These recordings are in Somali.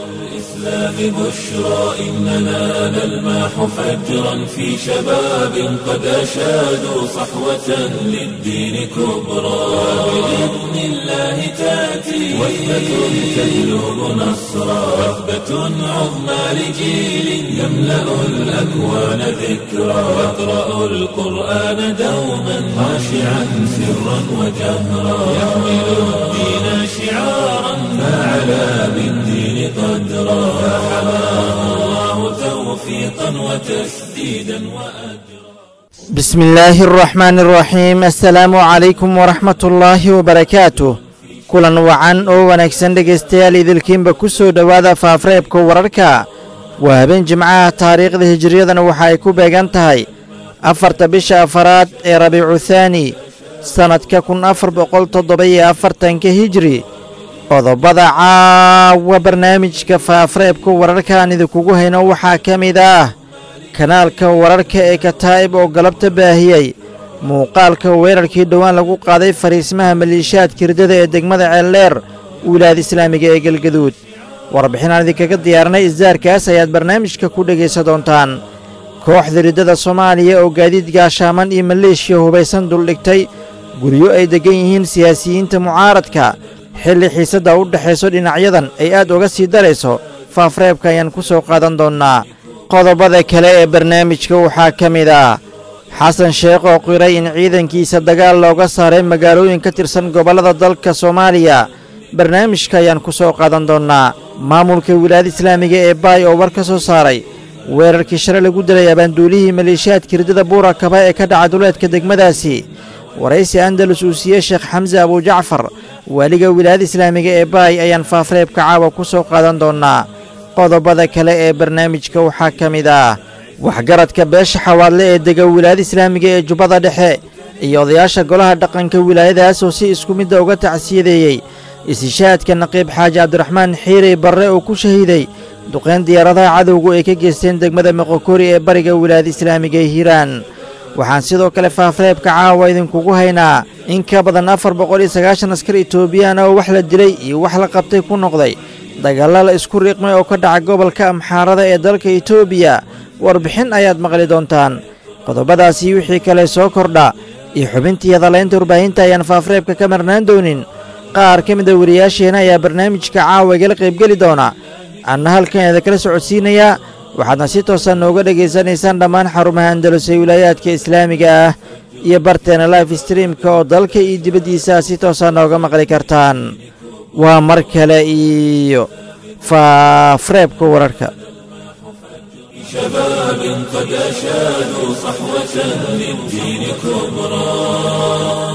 الإسلام بشرى إننا نلمح فجرا في شباب قد أشادوا صحوة للدين كبرى بإذن الله تأتي وثبة تجلب نصرا وثبة عظمى لجيل يملأ الأكوان ذكرا يقرأ القرآن دوما خاشعا سرا وجهرا يحمل الدين شعارا فعلى بالدين قدرا فحماه الله توفيقا وتسديدا وأجرا بسم الله الرحمن الرحيم السلaamu calaykum waraxmat ullaahi wabarakaatuh kulan wacan oo wanaagsan dhegaystayaal idilkiinba ku soo dhowaada faafreebka wararka waa habeen jimcaha taariikhda hijiriyadana waxa ay ku beegan tahay afarta bisha afaraad ee rabiicu thaani sannadka kun afar boqol toddoba-iyo afartanka hijri qodobada caawa barnaamijka faafreebka wararkaan idinkugu hayno waxaa ka mid ah kanaalka wararka ee kataa'ib oo galabta baahiyey muuqaalka weerarkii dhowaan lagu qaaday fariismaha maliishaadka hirdada ee degmada ceeldheer wilaayada islaamiga ee galgaduud warbixinaan idinkaga diyaarinay isdaarkaas ayaad barnaamijka ku dhegaysa doontaan kooxda riddada soomaaliya oo gaadiid gaashaaman iyo maleeshiya hubaysan duldhigtay guryo ay deggan yihiin siyaasiyiinta mucaaradka xilli xiisadda u dhexayso dhinacyadan ay aad uga sii darayso faafreebka ayaan ku soo qaadan doonnaa qodobada kale ee barnaamijka waxaa ka mid ah xasan sheekh oo qiray in ciidankiisa dagaal looga saaray magaalooyin ka tirsan gobollada dalka soomaaliya barnaamijka ayaan ku soo qaadan doonnaa maamulka wilaayada islaamiga ee baay oo war ka soo saaray weerarkii shalay lagu dilay abaanduulihii maleeshiyaadka hirdada buura kaba ee ka dhaca duleedka degmadaasi waraysi andalus uu siiyey sheekh xamse abujacfar waaliga wilaayada islaamiga ee baay ayaan faafreebka caawa ku soo qaadan doonnaa qodobada kale ee barnaamijka waxaa ka mid ah waxgaradka beesha xawaadle ee dega wilaayada islaamiga ee jubbada dhexe iyo odayaasha golaha dhaqanka wilaayadaas oo si isku midda uga tacsiyadeeyey isishaadka naqiib xaaji cabdiraxmaan xiirey barre oo ku shahiiday duqayn diyaaradaha cadowgu ay ka geysteen degmada moqokori ee bariga wilaayada islaamiga ee hiiraan waxaan sidoo kale faafreebka caawa idinkugu haynaa in ka badan afar boqol iyo sagaashan askar etoobiyaan oo wax la dilay iyo wax la qabtay ku noqday dagaalla la isku riiqmay oo ka dhaca gobolka amxaarada ee dalka etoobiya warbixin ayaad maqli doontaan qodobadaasi wixii kale soo kordha iyo xubintii hadalaynta warbaahinta ayaan faafreebka ka marnaan doonin qaar ka mida wariyaasheenna ayaa barnaamijka caawa igala qaybgeli doona anna halkan idinkala socodsiinayaa waxaadna si toosan nooga dhegaysanaysaan dhammaan xarumaha andalus ee wilaayaadka islaamiga ah iyo barteena life streamka oo dalka iyo dibaddiisa si toosan nooga maqli kartaan waa mar kale iyo faafreebka wararka شباب قد أشادوا صحوة للدين كبرى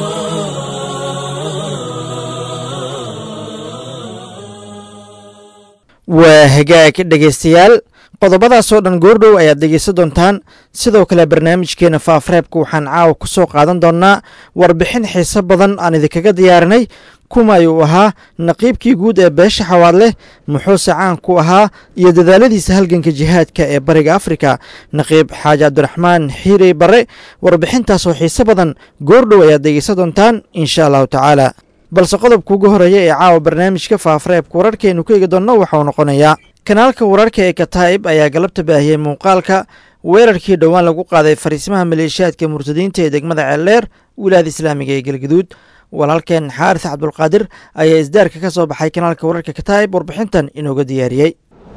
waa hagaag dhegaystayaal qodobadaasoo dhan goordhow ayaad dhegaysan doontaan sidoo kale barnaamijkeena faafreebka waxaan caawa ku soo qaadan doonnaa warbixin xiise badan aan idinkaga diyaarinay kuma ayuu ahaa naqiibkii guud ee beesha xawaadleh muxuuse caan ku ahaa iyo dadaaladiisa halganka jihaadka ee bariga afrika naqiib xaaji cabdiraxmaan xiirey barre warbixintaasoo xiise badan goordhow ayaad dhegaysan doontaan insha allahu tacaala balse qodobka ugu horeeya ee caawa barnaamijka faafreebka wararkeenu ka eegi doonno waxauu noqonayaa kanaalka wararka ee kataa'ib ayaa galabta baahiyey muuqaalka weerarkii dhowaan lagu qaaday fariismaha maleeshiyaadka murtadiinta ee degmada ceeldheer wilaayada islaamiga ee galgaduud walaalkeen xaaris cabdulqaadir ayaa isdaarka ka soo baxay kanaalka wararka kataa'ib warbixintan inooga diyaariyey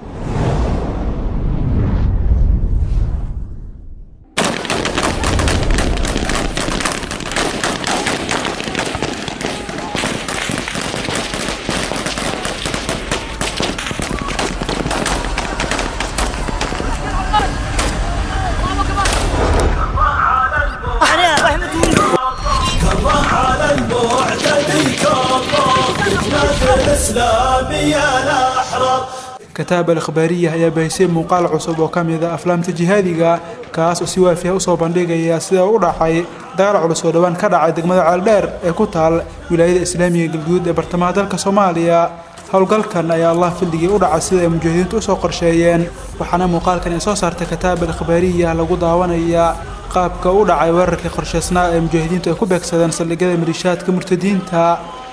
kataab al akhbaariya ayaa bahisay muuqaal cusub oo ka mid a aflaamta jihaadiga kaas oo si waafiya usoo bandhigaya sida u dhacay dagaal culus oo dhowaan ka dhacay degmada ceeldheer ee ku taal wilaayada islaamiga galguduud ee bartamaha dalka soomaaliya howlgalkan ayaa allah fildigii u dhacay sida ay mujaahidiintu usoo qorsheeyeen waxaana muuqaalkan ay soo saartay kataab al akhbaariya lagu daawanaya qaabka u dhacay weerarkii qorshaysnaa ee mujaahidiintu ay ku beegsadeen saldhigyada maliishaadka murtadiinta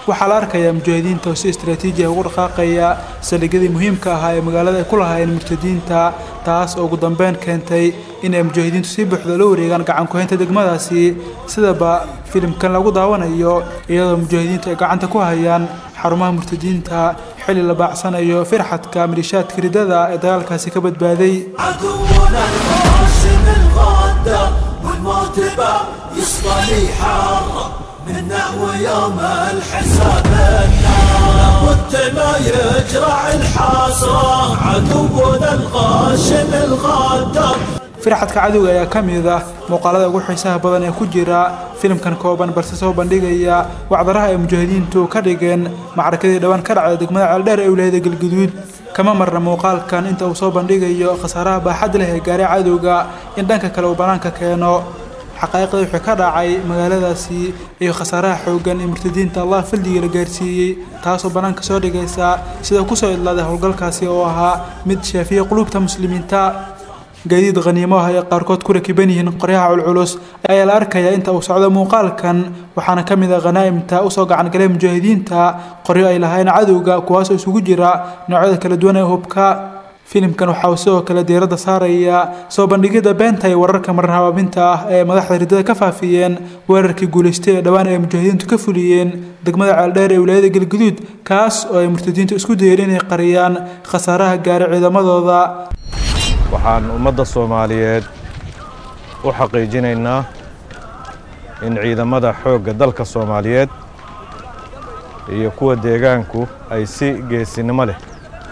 waxaa la arkayaa mujaahidiinta oo si istraatiiji ah ugu dhaqaaqaya saldhigyadii muhiimka ahaa ee magaalada ay ku lahaayeen murtadiinta taas oo ugu dambeyn keentay inay mujaahidiintu si buuxda la wareegaan gacan ku-haynta degmadaasi sidaba filimkan lagu daawanayo iyadoo mujaahidiintu ay gacanta ku hayaan xarumaha murtadiinta xilli la baacsanayo firxadka malishaadka ridada ee dagaalkaasi ka badbaaday عدونا القاسم الغدار والمرتبة يصطلي حارة منا ويوم الحساب النار والتما يجرع الحسرة عدونا القاسم الغدار firxadka cadowga ayaa ka mid ah muuqaalada ugu xiisaha badan ee ku jira filimkan kooban balse soo bandhigaya wacdaraha ay mujaahidiintu ka dhigeen macrakadii dhowaan ka dhacda degmada ceeldheer ee wilaayada galguduud kama marna muuqaalkan inta uu soo bandhigayo khasaaraha baaxad leh ee gaaray cadowga in dhanka kale uu bannaanka keeno xaqaa'iqda wixii ka dhacay magaaladaasi iyo khasaaraha xooggan ee murtadiinta allah fildigii la gaarsiiyey taasoo bannaanka soo dhigaysa sida kusoo idlaaday howlgalkaasi oo ahaa mid shaafiya qulubta muslimiinta gaadiid khaniimo ah ay qaarkood ku rakiban yihiin qoryaha culculus ayaa la arkayaa inta uu socdo muuqaalkan waxaana ka mid ah khanaa'imta usoo gacan galay mujaahidiinta qoryo ay lahayn cadowga kuwaasoo isugu jira noocyada kala duwan ee hubka filimkan waxa uu sidoo kale diiradda saaraya soo bandhigidda beenta iyo wararka marar habaabinta ah ee madaxda ridada ka faafiyeen weerarkii guulaystay ee dhowaan ay mujaahidiintu ka fuliyeen degmada ceeldheer ee wilaayada galguduud kaas oo ay murtadiintu isku dayeen inay qariyaan khasaaraha gaaray ciidamadooda waxaan ummadda soomaaliyeed u xaqiijinaynaa in ciidamada xoogga dalka soomaaliyeed iyo kuwa deegaanku ay si geesinimo leh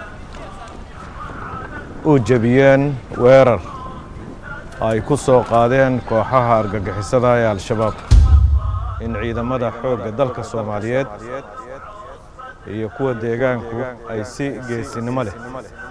u jebiyeen weerar ay ku soo qaadeen kooxaha argagixisada ee al-shabaab in ciidamada xoogga dalka soomaaliyeed iyo kuwa deegaanku ay si geesinimo leh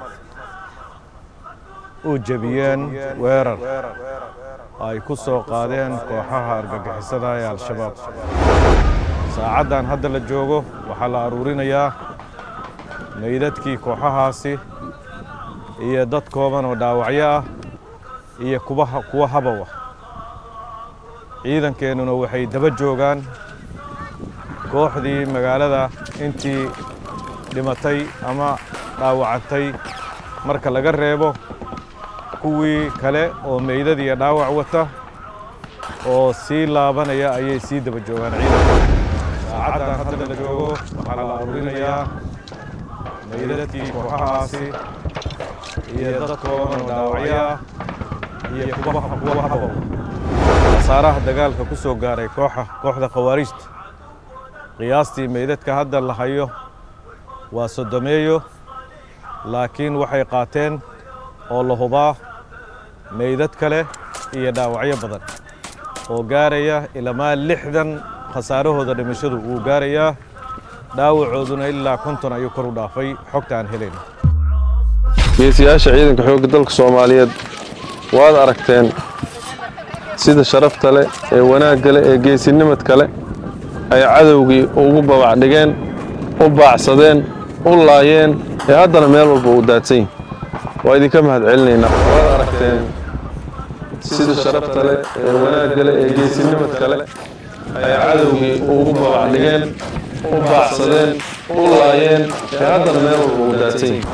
u jebiyeen weerar ay ku soo qaadeen kooxaha argagixisada ee al-shabaab saacaddan hadda la joogo waxaa la aruurinayaa meydadkii kooxahaasi iyo dad kooban oo dhaawacyo ah iyo kubaha kuwa habow ah ciidankeennuna waxay daba joogaan kooxdii magaalada intii dhimatay ama dhaawacantay marka laga reebo kuwii kale oo meydad iyo dhaawac wata oo sii laabanaya ayay sii daba joogaan ciidanka saacaddan hadda la joogo waxaa la aruurinayaa meydadkii kooxahaasi iyo dad kooban oo dhaawacyo ah iyo kuwa kuwa habow khasaaraha dagaalka ku soo gaaray kooxa kooxda khawaarijta qiyaastii meydadka hadda la hayo waa sodomeeyo laakiin waxay qaateen oo la hubaa meydad kale iyo dhaawacyo badan oo gaaraya ilamaa lixdan khasaarahooda dhimashadu wuu gaarayaa dhaawacooduna ilaa konton ayuu kor u dhaafay xogta aan helayno geesiyaasha ciidanka xoogga dalka soomaaliyeed waad aragteen sida sharafta leh ee wanaagga leh ee geesinimadka leh ay cadowgii ugu babacdhigeen u baacsadeen u laayeen ee haddana meel walba uu daadsan yihin waa idinka mahad celinaynaa waad aragteen sida sharafta leh ee wanaagga leh ee geesinimadka leh ay cadowgii ugu babacdhigeen u baacsadeen u laayeen ee haddana meel walba uu daadsan yihin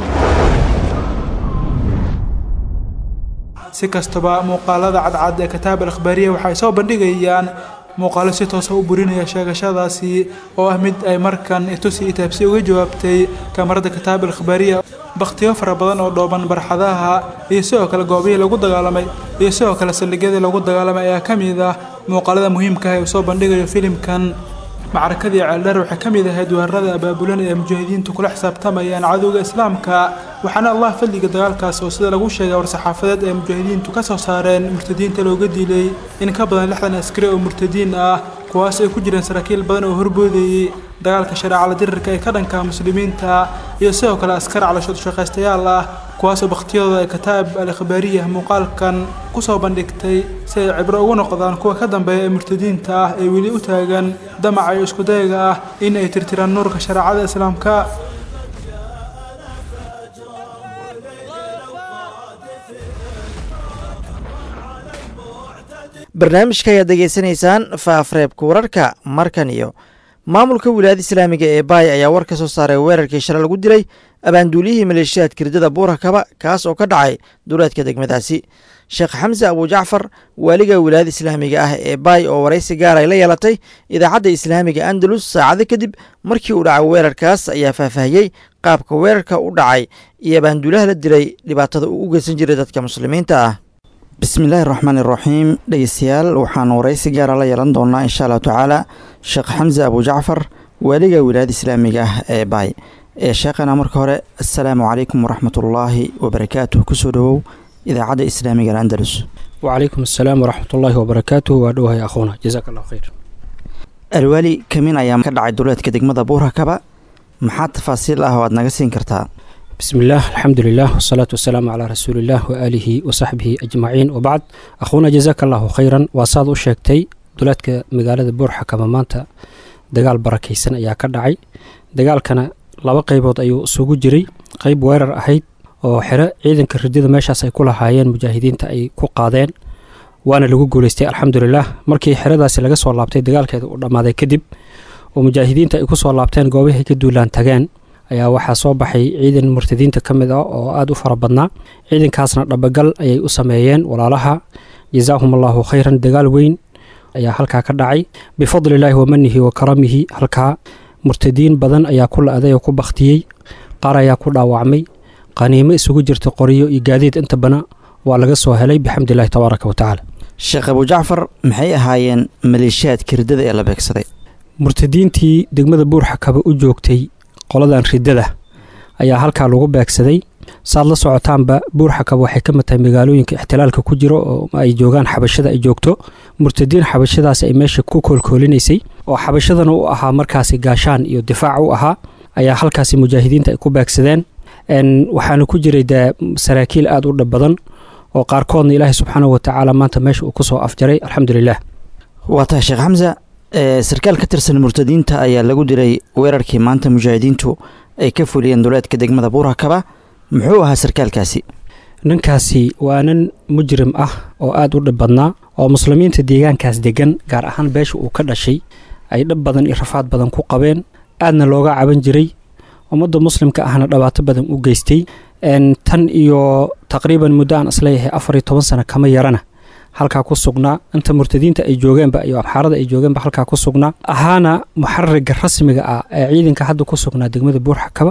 si kastaba muuqaalada cadcad ee kitaab al akhbaariya waxay soo bandhigayaan muuqaalo si toosa u burinaya sheegashadaasi oo ah mid ay markan itusi itaabsi uga jawaabtay kamarada kitaab al akhbaariya bakhtiyo fara badan oo dhooban barxadaha iyo sidoo kale goobihii lagu dagaalamay iyo sidoo kale saldhigyadii lagu dagaalamay ayaa ka mid ah muuqaalada muhiimka ah ee uu soo bandhigayo filimkan macrakadii ceeldheer waxay ka mid ahayd weerarada abaabulan ee mujaahidiintu kula xisaabtamayaan cadowga islaamka waxaana allah fadliga dagaalkaas oo sida lagu sheegay war-saxaafadeed ee mujaahidiintu ka soo saareen murtadiinta looga dilay in ka badan lixdan askari oo murtadiin ah kuwaas ay ku jireen saraakiil badan oo horboodayey dagaalka shareecala dirirka ee ka dhanka muslimiinta iyo sidoo kale askar calashoodu shaqaystayaal ah kuwaasoo bakhtiyadooda ay kitaab al akhbaariya muuqaalkan kusoo bandhigtay si ay cibro ugu noqdaan kuwa ka dambeeya ee murtadiinta ah ee weli u taagan damaca iyo iskudayaga ah in ay tirtiraan nuurka shareecada islaamka barnaamijka ayaad degeysanaysaan faafreebka wararka markan iyo maamulka wilaayada islaamiga ee baay ayaa war ka soo saaray weerarkii shalay lagu dilay abaanduuliyihii maleeshiyaadka ridada buurakaba kaas oo ka dhacay duleedka degmadaasi sheekh xamse abujacfar waaliga wilaayada islaamiga ah ee baay oo waraysi gaar ay la yeelatay idaacadda islaamiga andalus saacado kadib markii uu dhacay weerarkaas ayaa faahfaahiyey qaabka weerarka u dhacay iyo abaanduulaha la dilay dhibaatada uu u geysan jiray dadka muslimiinta ah bismillaahi raxmaan iraxiim dhegeystayaal waxaan waraysi gaara la yeelan doonaa insha allahu tacaala sheekh xamse abujacfar waaliga wilaayada islaamiga ah ee baay ee sheekhana marka hore assalaamu calaykum waraxmatullaahi wabarakaatuh kusoo dhowow idaacadda islaamiga alandalus وعليكم السلام ورحمة الله وبركاته وأدوها يا أخونا جزاك الله خير alwaali kamin ayaa ka dhacay duleedka degmada buurakaba maxaa tafaasiil ah oo aad naga siin kartaa بسم الله الحمد لله والصلاة والسلام على رسول الله وآله وصحبه أجمعين وبعد أخونا جزاك الله خيرا وصاد وشيكتي دولاتك مقالة بورحة كما مانتا دقال بركيسن أيا كدعي دقال كان لaba qaybood ayuu isugu jiray qayb weerar ahayd oo xero ciidanka ridida meeshaas ay ku lahaayeen mujaahidiinta ay ku qaadeen waana lagu guuleystay alxamdulilah markii xeradaasi laga soo laabtay dagaalkeeda uu dhammaaday kadib oo mujaahidiinta ay ku soo laabteen goobahay ka duulaan tageen ayaa waxaa soo baxay ciidan murtadiinta ka mid ah oo aada u fara badnaa ciidankaasna dhabagal ayay u sameeyeen walaalaha jazaahum allahu khayran dagaal weyn ayaa halkaa ka dhacay bifadlillaahi wa manihi wa karamihi halkaa murtadiin badan ayaa ku la-day oo ku bakhtiyey qaar ayaa ku dhaawacmay qaniimo isugu jirta qoriyo iyo gaadiid inta bana waa laga soo helay bixamdillahi tabaaraka wa tacaala sheekh abujacfar maxay ahaayeen maleeshiyaadka riddada ee la beegsaday murtadiintii degmada buurxakaba u joogtay qoladan riddada ayaa halkaa lagu beegsaday saad la socotaanba buurxakaba waxay ka mid tahay magaalooyinka ixtilaalka ku jiro oo ay joogaan xabashada ay joogto murtadiin xabashadaas ay meesha ku koolkoolinaysay oo xabashadana u ahaa markaasi gaashaan iyo difaac u ahaa ayaa halkaasi mujaahidiinta ay ku beegsadeen waxaana ku jiray dee saraakiil aada u dhab badan oo qaarkoodna ilaahay subxaanahu watacaala maanta meesha uu kusoo afjaray alxamdulilah waa tahay sheekh xamsa sarkaal ka tirsan murtadiinta ayaa lagu dilay weerarkii maanta mujaahidiintu ay ka fuliyeen duleedka degmada buurakaba muxuu ahaa sarkaalkaasi ninkaasi waa nin mujrim ah oo aada u dhib badnaa oo muslimiinta deegaankaas degan gaar ahaan beesha uu ka dhashay ay dhab badan iyo rafaad badan ku qabeen aadna looga caban jiray ummadda muslimka ahna dhibaato badan u geystay tan iyo taqriiban muddo aan isleeyahay afar iyo toban sano kama yarana halkaa ku sugnaa inta murtadiinta ay joogeenba iyo abxaarada ay joogeenba halkaa ku sugnaa ahaana muxaririga rasmiga ah ee ciidanka hadda ku sugnaa degmada buurxakaba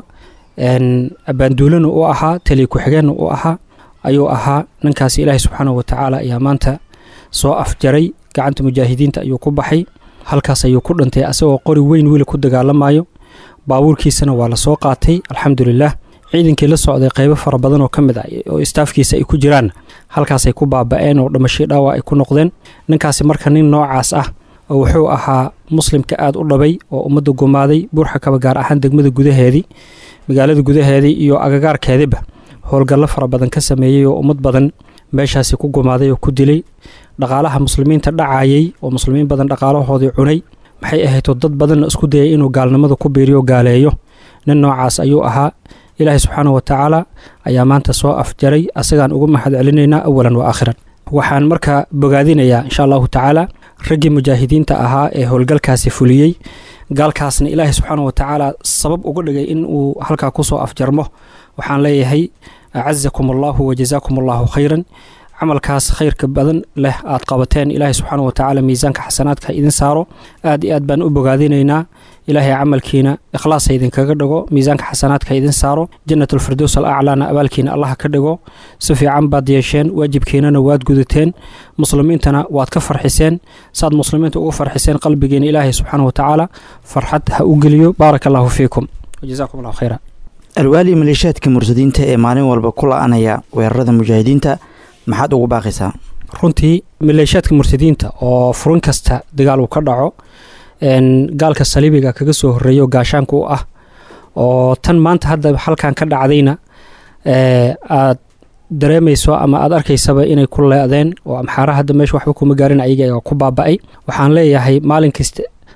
abaanduulana u ahaa taliya ku-xigeenna u ahaa ayuu ahaa ninkaasi ilaahay subxaanahu watacaala ayaa maanta soo afjaray gacanta mujaahidiinta ayuu ku baxay halkaas ayuu ku dhintay asagoo qori weyn weli ku dagaalamayo baabuurkiisana waa la soo qaatay alxamdulilah ciidankii la socday qaybo fara badan oo ka mid ah oo istaafkiisa ay ku jiraan halkaasay ku baaba-een oo dhamashay dhaawac ay ku noqdeen ninkaasi marka nin noocaas ah oo wuxuu ahaa muslimka aada u dhabay oo ummadda gumaaday buurxakaba gaar ahaan degmada gudaheedii magaalada gudaheedii iyo agagaarkeediba howlgallo fara badan ka sameeyey oo ummad badan meeshaasi ku gumaaday oo ku dilay dhaqaalaha muslimiinta dhacayay oo muslimiin badan dhaqaalahoodii cunay maxay ahaydoo dad badanna isku dayay inuu gaalnimada ku biiriyo gaaleeyo nin noocaas ayuu ahaa ilaahay subxaanahu watacaala ayaa maanta soo afjaray asagaan ugu mahad celinaynaa awalan wa aakhiran waxaan markaa bogaadinayaa insha allahu tacaala raggii mujaahidiinta ahaa ee howlgalkaasi fuliyey gaalkaasna ilaahay subxaanahu watacaala sabab uga dhigay in uu halkaa kusoo afjarmo waxaan leeyahay acazakum allahu wajazaakum allahu khayran camalkaas khayrka badan leh aad qabateen ilaahay subxaanahu watacaala miisaanka xasanaadka idin saaro aad iyo aad baan u bogaadinaynaa ilaahay camalkiina ikhlaasa idinkaga dhigo miisaanka xasanaadka idin saaro jannatulfirdows al aclaana abaalkiina allaha ka dhigo si fiican baad yeesheen waajibkiinana waad gudateen muslimiintana waad ka farxiseen saad muslimiinta ugu farxiseen qalbigiina ilaahay subxaanahu watacaala farxad ha u geliyo baaraka allahu fiikum wajazaakum allahu khayra alwaali maleeshiyaadka murtadiinta ee maalin walba ku la-anaya weerarada mujaahidiinta maxaad ugu baaqaysaa runtii maleeshiyaadka murtadiinta oo furin kasta dagaal uu ka dhaco gaalka saliibiga kaga soo horeeyo gaashaanka u ah oo tan maanta hadda halkan ka dhacdayna aad dareemayso ama aad arkaysaba inay ku leedeen oo amxaara hadda meesha waxba kuma gaarin ayaga ku baaba-ay waxaan leeyahay maalin kasta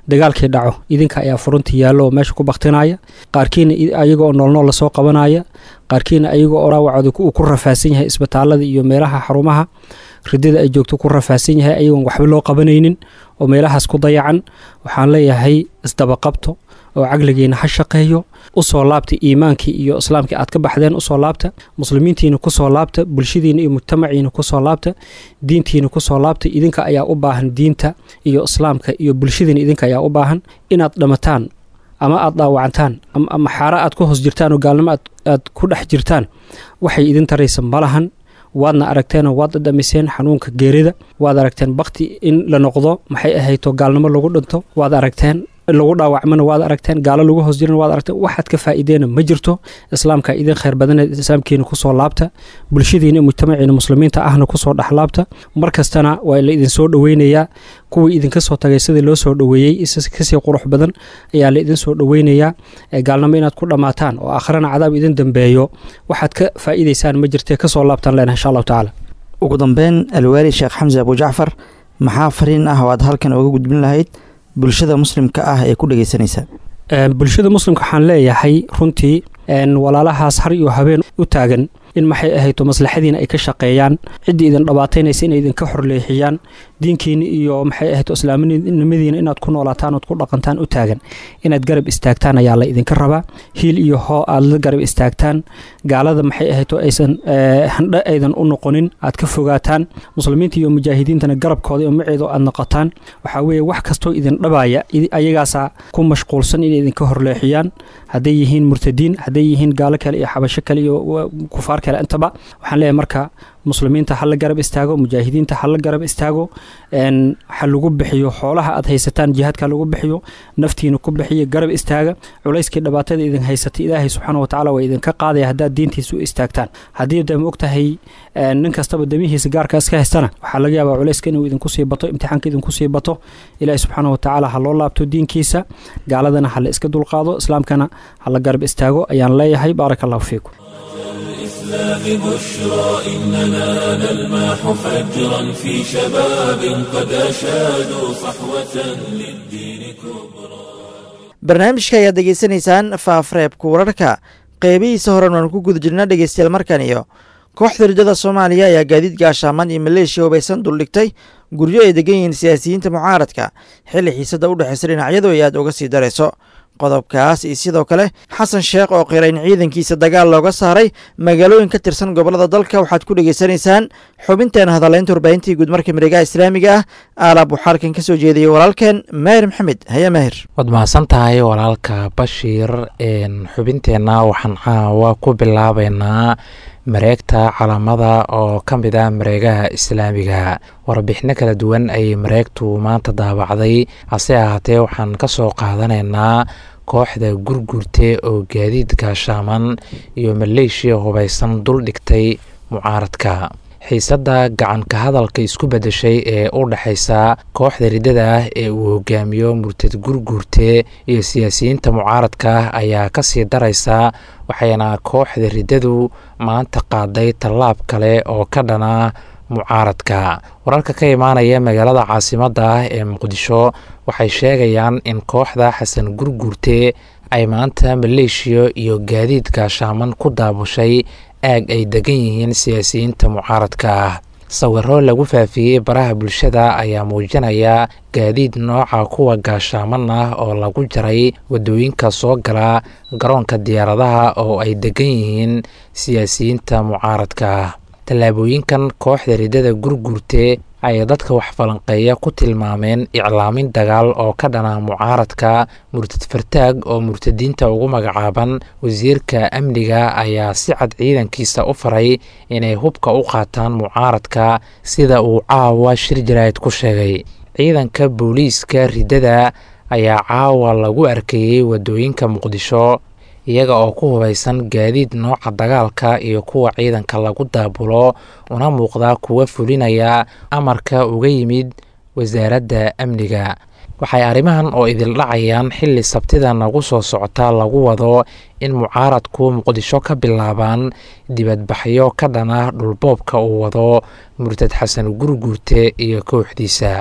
dagaalkii dhaco idinka ayaa furuntii yaallo oo meesha ku baktinaya qaarkiina ayagoo noolnool lasoo qabanaya qaarkiina ayagoo oo dhaawacooda uu ku rafaasan yahay isbitaalada iyo meelaha xarumaha ridada ay joogto ku rafaasan yahay ayagoon waxba loo qabanaynin oo meelahaas ku dayacan waxaan leeyahay isdabaqabto oo caqligiina ha shaqeeyo usoo laabta iimaankii iyo islaamkii aad ka baxdeen usoo laabta muslimiintiina kusoo laabta bulshadiina iyo mujtamaciina kusoo laabta diintiina kusoo laabta idinka ayaa u baahan diinta iyo islaamka iyo bulshadiina idinka ayaa u baahan inaad dhamataan ama aad dhaawacantaan ama xaaro aad ku hoos jirtaan oo gaalnimo aad ku dhex jirtaan waxay idin taraysa malahan waadna aragteenoo waad dhadhamiseen xanuunka geerida waad aragteen bakti in la noqdo maxay ahayto gaalnimo lagu dhinto waad aragteen lagu dhaawacmana waad aragteen gaalo lagu hoos jirana waad aragteen waxaad ka faa'iideena ma jirto islaamka idin khayr badaneed islaamkiina kusoo laabta bulshadiina mujtamaciina muslimiinta ahna kusoo dhexlaabta mar kastana waa la idin soo dhoweynayaa kuwii idinka soo tagay sidii loo soo dhoweeyey kasii qurux badan ayaa la idin soo dhoweynayaa gaalnimo inaad ku dhammaataan oo akhrana cadaab idin dambeeyo waxaad ka faa'iidaysaan ma jirtee kasoo laabtaan leenahay insha allahu tacaala ugu dambeyn alwaali sheekh xamse abujacfar maxaa fariin ah oo aad halkan ooga gudbin lahayd bulshada muslimka ah ee ku dhegeysanaysa bulshada muslimka waxaan leeyahay runtii walaalahaas har iyo habeen u taagan in maxay ahayto maslaxadiina ay ka shaqeeyaan ciddii idin dhabaataynaysa inay idinka xorleexiyaan diinkiina iyo maxay ahayto islaaminimadiina inaad ku noolaataan ood ku dhaqantaan u taagan inaad garab istaagtaan ayaa la idinka rabaa hiil iyo hoo aad la garab istaagtaan gaalada maxay ahayto aysan handhe aydan u noqonin aad ka fogaataan muslimiinta iyo mujaahidiintana garabkooda iyo maceedo aad noqotaan waxaa weeye wax kastoo idin dhabaya ayagaasaa ku mashquulsan inay idinka horleexiyaan hadday yihiin murtadiin hadday yihiin gaalo kale iyo xabasho kale iyo kufaar kale intaba waxaan leeyahay marka muslimiinta ha la garab istaago mujaahidiinta ha la garab istaago ha lagu bixiyo xoolaha aad haysataan jihaadka lagu bixiyo naftiina ku bixiyo garab istaaga culayskii dhibaatada idin haysatay ilaahay subxaana watacaala waa idinka qaadaya haddaad diintiisa u istaagtaan haddii de ma ogtahay nin kastaba demihiisa gaarka iska haystana waxaa laga yaabaa culayska inuu idinku sii bato imtixaanka idinku sii bato ilaahay subxaana watacaala ha loo laabto diinkiisa gaaladana ha la iska dulqaado islaamkana ha la garab istaago ayaan leeyahay baaraka allahu fiikum الإسلام بشرى إننا نلمح فجرا في شباب قد أشادوا صحوة للدين كبرى barnaamijka ayaad degeysanaysaan faafreebka wararka qeybihiisa horen waanu ku guda jirna dhegeystayaal markan iyo kooxda ridada soomaaliya ayaa gaadiid gaashaaman iyo maleeshiya hubaysan duldhigtay guryo ay degan yihiin siyaasiyiinta mucaaradka xilli xiisada u dhexaysa dhinacyadu ay aad uga sii darayso qodobkaas iyo sidoo kale xasan sheekh oo qira in ciidankiisa dagaal looga saaray magaalooyin ka tirsan gobollada dalka waxaad ku dhegaysanaysaan xubinteena hadalaynta warbaahintii guudmarka miregaha islaamiga ah aalaab waxaa halkan ka soo jeediyey walaalkeen maahir maxamed haya maahir waad mahadsan tahay walaalka bashiir xubinteenna waxaan caawa ku bilaabaynaa mareegta calaamada oo ka mid ah mareegaha islaamiga warbixino kala duwan ayay mareegtu maanta daabacday hase ahaatee waxaan ka soo qaadanaynaa kooxda gurgurte oo gaadiid gaashaaman iyo maleeshiya hubaysan dul dhigtay mucaaradka xiisadda gacanka hadalka isku beddeshay ee u dhexaysa kooxda riddada ah ee uu hogaamiyo murtad gurguurte iyo siyaasiyiinta mucaaradka ayaa ka sii daraysa waxayna kooxda riddadu maanta qaaday tallaab kale oo ka dhana mucaaradka wararka ka imaanaya magaalada caasimadda ah ee muqdisho waxay sheegayaan in kooxda xasan gurguurte ay maanta maleeshiya iyo gaadiid gaashaaman ku daabushay aag ay degan yihiin siyaasiyiinta mucaaradka ah sawiro lagu faafiyey baraha bulshada ayaa muujinaya gaadiid nooca kuwa gaashaaman ah oo lagu jaray waddooyinka soo gala garoonka diyaaradaha oo ay degan yihiin siyaasiyiinta mucaaradka ah tallaabooyinkan kooxda riddada gurgurte ayay dadka wax falanqeeya ku tilmaameen iclaamin dagaal oo ka dhana mucaaradka murtad fartaag oo murtadiinta ugu magacaaban wasiirka amniga ayaa si cad ciidankiisa u faray inay hubka u qaataan mucaaradka sida uu caawa shir jaraa'id ku sheegay ciidanka booliiska riddada ayaa caawa lagu arkayey waddooyinka muqdisho iyaga oo ku hubaysan gaadiid nooca dagaalka iyo kuwa ciidanka lagu daabulo una muuqda kuwa fulinaya amarka uga yimid wasaaradda amniga waxay arrimahan oo idil dhacayaan xilli sabtida nagu soo socota lagu wado in mucaaradku muqdisho ka bilaabaan dibadbaxyo ka dhana dhulboobka uu wado murtad xasan gurguurte iyo kooxdiisa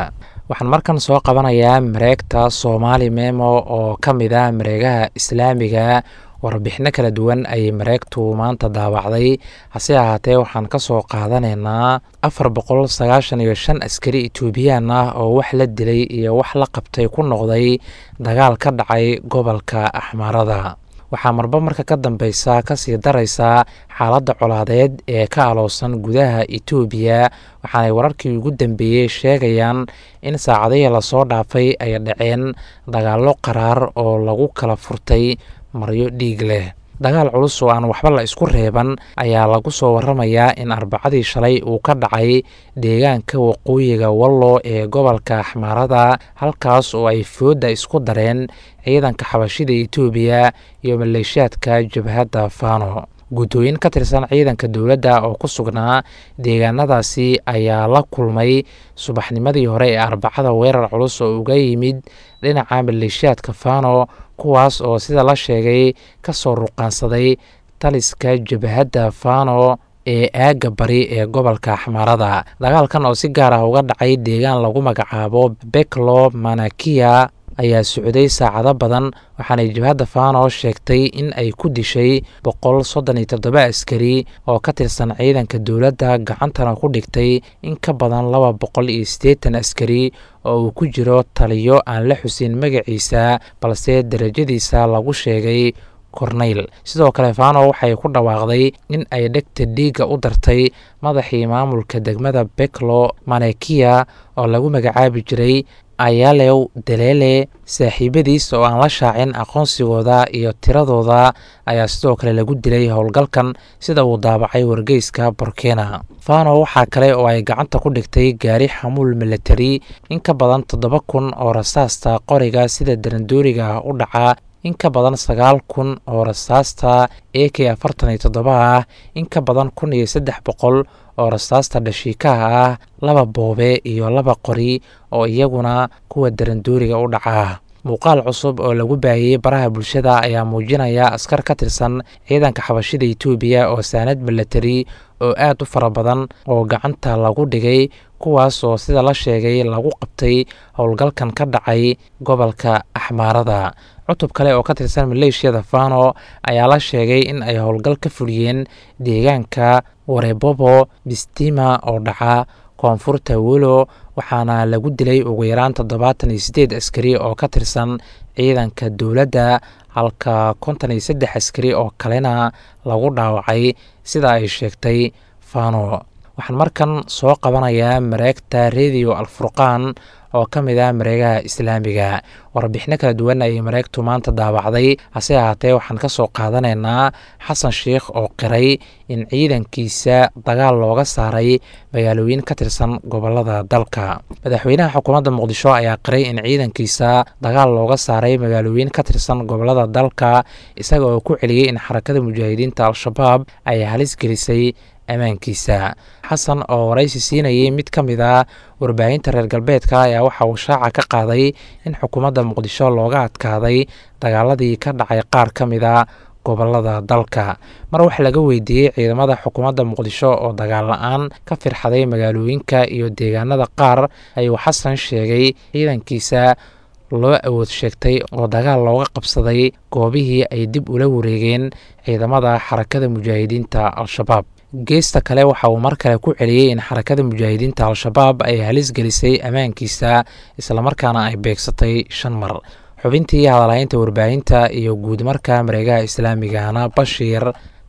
waxaan markan soo qabanayaa mareegta soomaali memo oo ka mid ah mareegaha islaamiga warbixino kala duwan ayay mareegtu maanta daawacday hase ahaatee waxaan ka soo qaadanaynaa afar boqol sagaashan iyo shan askari etoobiyaan ah oo wax la dilay iyo wax la qabtay ku noqday dagaal ka dhacay gobolka axmaarada waxaa marba marka ka dambeysa kasii daraysaa xaaladda colaadeed ee ka aloosan gudaha etoobiya waxaanay wararkii ugu dambeeyey sheegayaan in saacadihii lasoo dhaafay ay dhaceen dagaallo qaraar oo lagu kala furtay maryo dhiig leh dagaal culus oo aan waxba la isku reeban ayaa lagu soo waramayaa in arbacadii shalay uu ka dhacay deegaanka waqooyiga wallo ee gobolka axmaarada halkaas oo ay foodda isku dareen ciidanka xabashida etoobiya iyo maleeshiyaadka jabhadda fano guddooyin ka tirsan ciidanka dowladda oo ku sugnaa deegaanadaasi ayaa la kulmay subaxnimadii hore ee arbacada weerar culus oo uga yimid dhinaca maleeshiyaadka fano kuwaas oo sida la sheegay ka soo ruqaansaday taliska jabhadda fano ee aagga bari ee gobolka axmaarada dagaalkan oo si gaar ah uga dhacay deegaan lagu magacaabo beklo manakiya ayaa socday saacado badan waxaanay jabhadda fano sheegtay in ay ku dishay boqol soddon iyo toddoba askari oo ka tirsan ciidanka dowladda gacantana ku dhigtay in ka badan laba boqol iyo siddeetan askari oo uu ku jiro taliyo aan la xusin magaciisa balse derajadiisa lagu sheegay korneyl sidoo kale fano waxay ku dhawaaqday in ay dhegta dhiigga u dartay madaxii maamulka degmada beklo manekiya oo lagu magacaabi jiray ayalew daleele saaxiibadiis oo aan la shaacin aqoonsigooda iyo tiradooda ayaa sidoo kale lagu dilay howlgalkan sida uu daabacay wargeyska borkena fano waxaa kale oo ay gacanta ku dhigtay gaari xamuul milatari in ka badan toddoba kun oo rasaasta qoriga sida darandooriga u dhaca in ka badan sagaal kun oo rasaasta a k afartan iyo toddoba ah in ka badan kun iyo saddex boqol oo rasaasta dhashiikaha ah laba boobe iyo laba qori oo iyaguna kuwa darandooriga u dhaca muuqaal cusub oo lagu baahiyey baraha bulshada ayaa muujinaya askar ka tirsan ciidanka xabashida etoobiya oo saanad milatari oo aad u fara badan oo gacanta lagu dhigay kuwaas oo sida la sheegay lagu qabtay howlgalkan ka dhacay gobolka axmaarada cutub kale oo ka tirsan maleeshiyada fano ayaa la sheegay in ay howlgal ka fuliyeen deegaanka warebobo bistima oo dhaca koonfurta welo waxaana lagu dilay ugu yaraan toddobaatan iyo siddeed askari oo ka tirsan ciidanka dowladda halka konton iyo saddex askari oo kalena lagu dhaawacay sida ay sheegtay fano waxaan markan soo qabanayaa mareegta radio alfurqaan oo ka mid ah mareegaha islaamiga warbixino kala duwan ayay mareegtu maanta daawacday hase ahaatee waxaan ka soo qaadanaynaa xasan sheikh oo qiray in ciidankiisa dagaal looga saaray magaalooyin ka tirsan gobolada dalka madaxweynaha xukuumadda muqdisho ayaa qiray in ciidankiisa dagaal looga saaray magaalooyin ka tirsan gobolada dalka isaga oo ku celiyey in xarakada mujaahidiinta al-shabaab ay halis gelisay ammaankiisa xasan oo waraysi siinayay mid ka mid ah warbaahinta reer galbeedka ayaa waxa uu shaaca ka qaaday in xukuumadda muqdisho looga adkaaday dagaaladii ka dhacay qaar ka mid a gobolada dalka mar wax laga weydiiyey ciidamada xukuumadda muqdisho oo dagaal la-aan ka firxaday magaalooyinka iyo deegaanada qaar ayuu xasan sheegay ciidankiisa loo awood sheegtay oo dagaal looga qabsaday goobihii ay dib ula wareegeen ciidamada xarakada mujaahidiinta al-shabaab geesta kale waxa uu mar kale ku celiyey in xarakada mujaahidiinta al-shabaab ay halis gelisay ammaankiisa islamarkaana ay beegsatay shan mar xubintii hadalhaynta warbaahinta iyo guud marka mareegaha islaamigana bashiir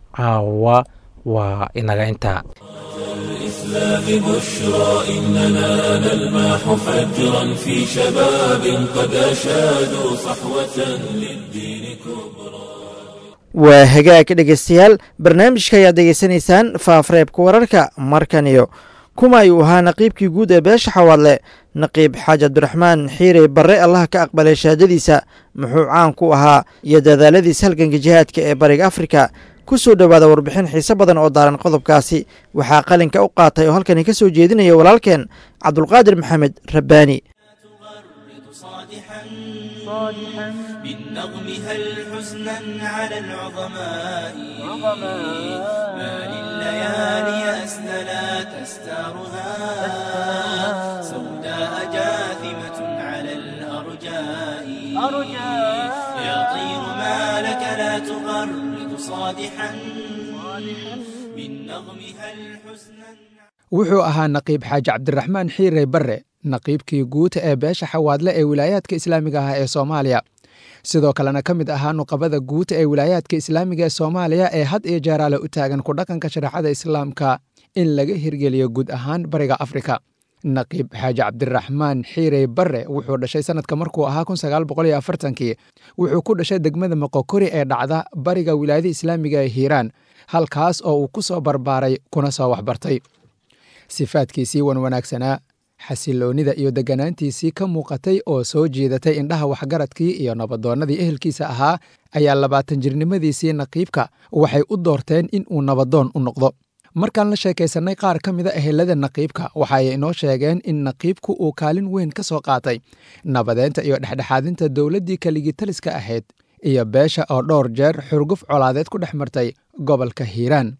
caawa waa inaga inta الإسلام بشرى إننا نلمح فجرا في شباب قد أشادوا صحوة للدين كبرى waa hagaag dhegeystayaal barnaamijka ayaad degeysanaysaan faafreebka wararka markan iyo kuma ayuu ahaa naqiibkii guud ee beesha xawaadle naqiib xaaji abdiraxmaan xiirey barre allaha ka aqbalay shahaadadiisa muxuu caan ku ahaa iyo dadaaladiis halganka jihaadka ee bariga afrika ku soo dhowaada warbixin xiise badan oo daaran qodobkaasi waxaa qalinka u qaatay oo halkani ka soo jeedinaya walaalkeen cabdulqaadir maxamed rabbaani بالنظم هل حزنا على العظماء ما لليالي أسدلت أستارها سوداء جاثم بالنظم هل حزنا wuxuu ahaa naqiib xaaji cabdiraxmaan xiirey barre naqiibkii guuta ee beesha xawaadle ee wilaayaadka islaamiga ah ee soomaaliya sidoo kalena ka mid ahaa nuqabada guuta ee wilaayaadka islaamiga ee soomaaliya ee had iyo jeeraale u taagan ku dhaqanka shareecada islaamka in laga hirgeliyo guud ahaan bariga afrika naqiib xaaji cabdiraxmaan xiirey barre wuxuu dhashay sanadka markuu ahaa kii wuxuu ku dhashay degmada moqokori ee dhacda bariga wilaayada islaamiga ee hiiraan halkaas oo uu ku soo barbaaray kuna soo waxbartay sifaadkiisii wan wanaagsanaa xasiloonnida iyo degganaantiisii ka muuqatay oo soo jiidatay indhaha waxgaradkii iyo nabadoonnadii ehelkiisa ahaa ayaa labaatan jirnimadiisii naqiibka waxay u doorteen in uu nabadoon u noqdo markaan la sheekaysannay qaar ka mida ehelada naqiibka waxaay inoo sheegeen in naqiibku uu kaalin weyn ka soo qaatay nabadeynta iyo dhexdhexaadinta dowladdii kaligitaliska ahayd iyo beesha oo dhowr jeer xurguf colaadeed ku dhex martay gobolka hiiraan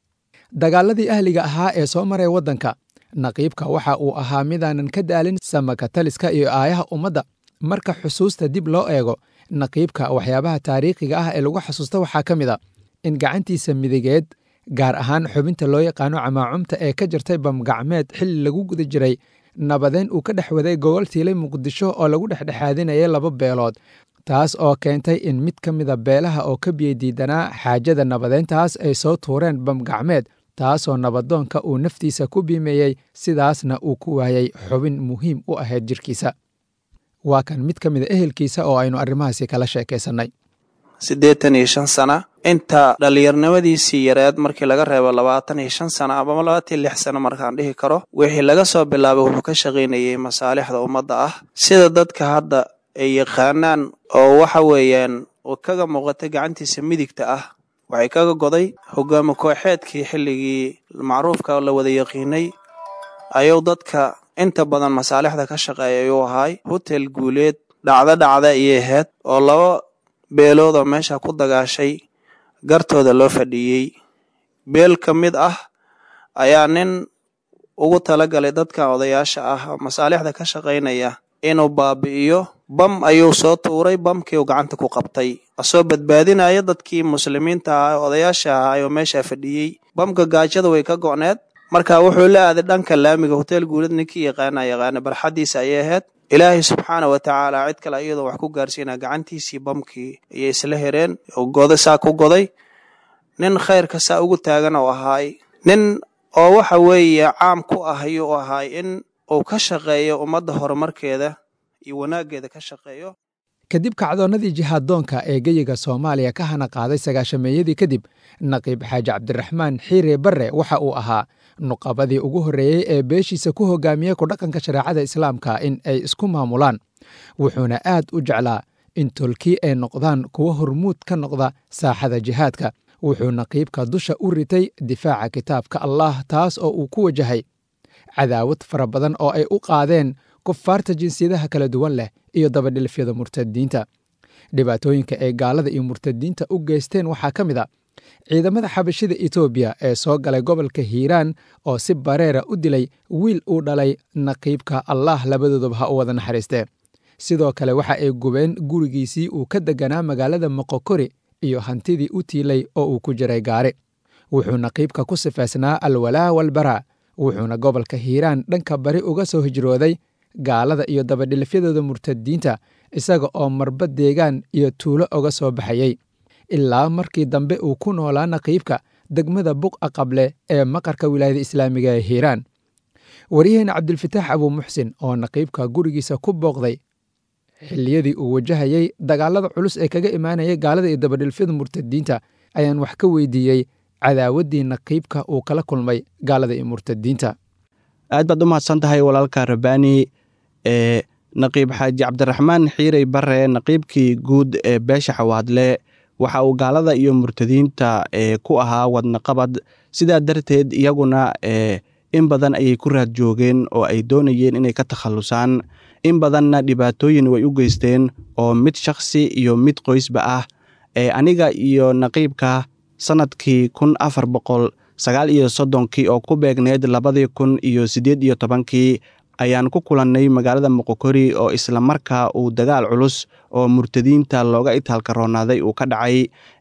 dagaaladii ahliga ahaa ee soo maray waddanka naqiibka waxa uu ahaa midaanan ka daalin samaka taliska iyo aayaha ummadda marka xusuusta dib loo eego naqiibka waxyaabaha taariikhiga ah ee lagu xasuusta waxaa ka mid a in gacantiisa midigeed gaar ahaan xubinta loo yaqaano camaacumta ee ka jirtay bamgacmeed xilli lagu guda jiray nabadeyn uu ka dhex waday gogol tiilay muqdisho oo lagu dhexdhexaadinayay laba beelood taas oo keentay in mid ka mida beelaha oo ka biyadiidanaa xaajada nabadeyntaas ay soo tuureen bamgacmeed taasoo nabadoonka uu naftiisa ku biimeeyey sidaasna uu ku waayey xubin muhiim u ahayd jirkiisa waa kan mid ka mida ehelkiisa oo aynu arrimahaasi kala sheekaysannay siddeetan iyo shan sana inta dhallinyarnimadiisii yareed markii laga reebo labaatan iyo shan sana ama labaatan iyo lix sano markaan dhihi karo wixii laga soo bilaabay wuxuu ka shaqaynayay masaalixda ummadda ah sida dadka hadda ay yaqaanaan oo waxa weeyaan kaga muuqatay gacantiisa midigta ah waxay kaga goday hogaami kooxeedkii xilligii macruufka la wada yaqiinay ayuu dadka inta badan masaalixda ka shaqeeya ayuu ahaay hotel guuleed dhacdo dhacda ayay ahayd oo laba beelood oo meesha ku dagaashay gartooda loo fadhiiyey beel ka mid ah ayaa nin ugu talagalay dadka odayaasha ah masaalixda ka shaqaynaya inuu baabi'iyo bam ayuu soo tuuray bamkii uu gacanta ku qabtay asoo badbaadinaya dadkii muslimiinta ah odayaasha ahaa oo meesha fadhiyey bamka gaajada way ka go'need marka wuxuu la aaday dhanka laamiga hotel guulad ninkii yaqaana yaqaana barxaddiisa ayay ahayd ilaahay subxaana wa tacaala cid kale iyadoo wax ku gaarsiina gacantiisii bamkii ayay isla hereen goda saa ku goday nin khayrka saa ugu taagan oo ahaay nin oo waxa weeye caam ku ah ayuu ahaay in uu ka shaqeeyo ummadda horumarkeeda iyo wanaaggeeda ka shaqeeyo kadib kacdoonnadii jihaaddoonka ee geyiga soomaaliya ka hana qaaday sagaashameeyadii kadib naqiib xaaji cabdiraxmaan xiire barre waxa uu ahaa nuqabadii ugu horreeyey ee beeshiisa ku hogaamiyey ku dhaqanka shareecada islaamka in ay isku maamulaan wuxuuna aad u jeclaa in tolkii ay noqdaan kuwo hormuud ka noqda saaxada jihaadka wuxuu naqiibka dusha u ritay difaaca kitaabka allah taas oo uu ku wajahay cadaawad fara badan oo ay u qaadeen kufaarta jinsiyadaha kala duwan leh iyo dabadhilifyada murtadiinta dhibaatooyinka ay gaalada iyo murtadiinta u geysteen waxaa ka mid a ciidamada xabashida etoobiya ee soo galay gobolka hiiraan oo si bareera u dilay wiil uu dhalay naqiibka allah labadoodaba ha u wada naxariistee sidoo kale waxa ay gubeen gurigiisii uu ka deganaa magaalada moqokori iyo hantidii u tiilay oo uu ku jiray gaari wuxuu naqiibka ku sifaysnaa alwalaa walbaraa wuxuuna gobolka hiiraan dhanka bari uga soo hijrooday gaalada iyo dabadhilifyadooda murtadiinta isaga oo marba deegaan iyo tuulo uga soo baxayey ilaa markii dambe uu ku noolaa naqiibka degmada buqa qable ee maqarka wilaayada islaamiga ee hiiraan waryaheena cabdilfataax abuu muxsin oo naqiibka gurigiisa ku booqday xilliyadii uu wajahayey dagaalada culus ee kaga imaanayay gaalada iyo dabadhilfyada murtadiinta ayaan wax ka weydiiyey cadaawaddii naqiibka uu kala kulmay gaalada iyo murtadiinta aad baad u mahadsan tahay walaalka rabbaani ee naqiib xaaji cabdiraxmaan xiirey bare naqiibkii guud ee beesha xawaadle waxa uu gaalada iyo murtadiinta ee ku ahaa wadnaqabad sidaa darteed iyaguna ee in badan ayay ku raad joogeen oo ay doonayeen inay ka takhallusaan in badanna dhibaatooyin way u geysteen oo mid shakhsi iyo mid qoysba ah ee aniga iyo naqiibka sannadkii kun afar boqol sagaal iyo soddonkii oo ku beegneyd labadii kun iyo siddeed iyo tobankii ayaan ku kulannay magaalada moqokori oo isla markaa uu dagaal culus oo murtadiinta looga itaalka roonaaday uu ka dhacay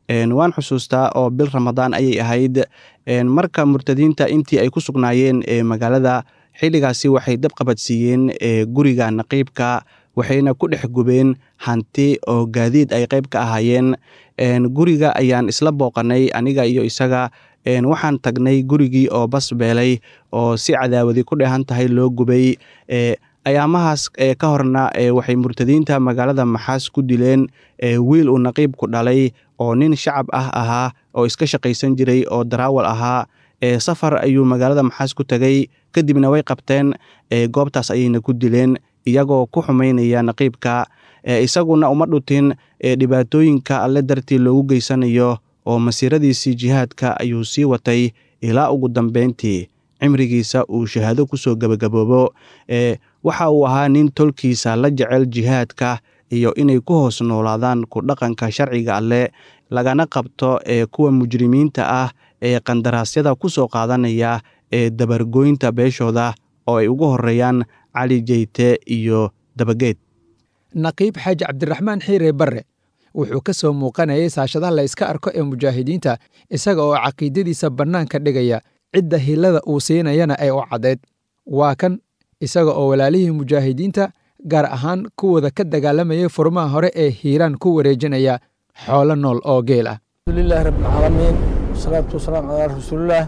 waan xusuustaa oo bil ramadaan ayay ahayd marka murtadiinta intii ay ku sugnaayeen magaalada xilligaasi waxay dab qabadsiiyeen guriga naqiibka waxayna ku dhex gubeen hanti oo gaadiid ay qayb ka ahaayeen guriga ayaan isla booqanay aniga iyo isaga waxaan tagnay gurigii oo bas beelay oo si cadaawadi ku dheehan tahay loo gubay ayaamahaas ka horna waxay murtadiinta magaalada maxaas ku dileen wiil uu naqiibku dhalay oo nin shacab ah ahaa oo iska shaqaysan jiray oo daraawal ahaa safar ayuu magaalada maxaas ku tegay kadibna way qabteen goobtaas ayayna ku dileen iyagoo ku xumaynaya naqiibka isaguna uma dhutin dhibaatooyinka alle dartii loogu geysanayo oo masiiradiisii jihaadka ayuu sii watay ilaa ugu dambeyntii cimrigiisa uu shahaado kusoo gebagaboobo waxa uu ahaa nin tolkiisa la jecel jihaadka iyo inay ku hoos noolaadaan ku dhaqanka sharciga alleh lagana qabto ee kuwa mujrimiinta ah ee qandaraasyada ku soo qaadanaya ee dabargoynta beeshooda oo ay ugu horeeyaan cali jeyte iyo dabageed naqiib xaaji cabdiraxmaan xiire barre wuxuu ka soo muuqanayay saashadaha la yska arko ee mujaahidiinta isaga oo caqiidadiisa bannaanka dhigaya cidda hilada uu siinayana ay u caddayd waa kan isaga oo walaalihii mujaahidiinta gaar ahaan kuwooda ka dagaalamayay furmaha hore ee hiiraan ku wareejinaya xoolo nool oo geel ah alxamdulilahi rabbilcaalamiin wasalaatu wasalaamu calaa rasuulillaah